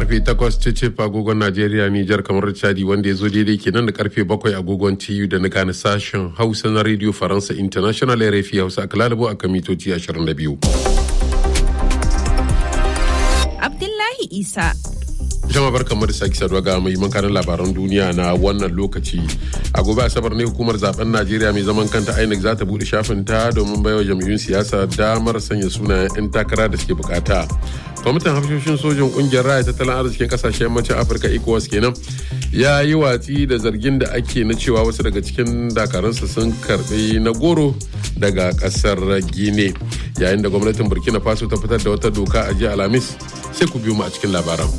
karfe 8 cicif agogon Najeriya Nijar kamar Chadi wanda ya zo daidai kenan da karfe 7 agogon TU da na gane sashen Hausa na Radio Faransa International RFI Hausa a Kalalibo a kamitoci 22. Abdullahi Isa. Jama'a barkanmu da sake saduwa ga muhimman kanin labaran duniya na wannan lokaci. A gobe Asabar ne hukumar zaben Najeriya mai zaman kanta INEC za ta bude shafin ta domin baiwa jam'iyyun siyasa damar sanya sunayen 'yan takara da suke bukata. Kwamitin hafishoshin sojin kungiyar raya tattalin arzikin kasashen yammacin Afirka ECOWAS kenan ya yi watsi da zargin da ake na cewa wasu daga cikin dakarunsa sun karbi na goro daga kasar Gine. Yayin da gwamnatin Burkina Faso ta fitar da wata doka a jiya Alhamis sai ku biyo mu a cikin labaran.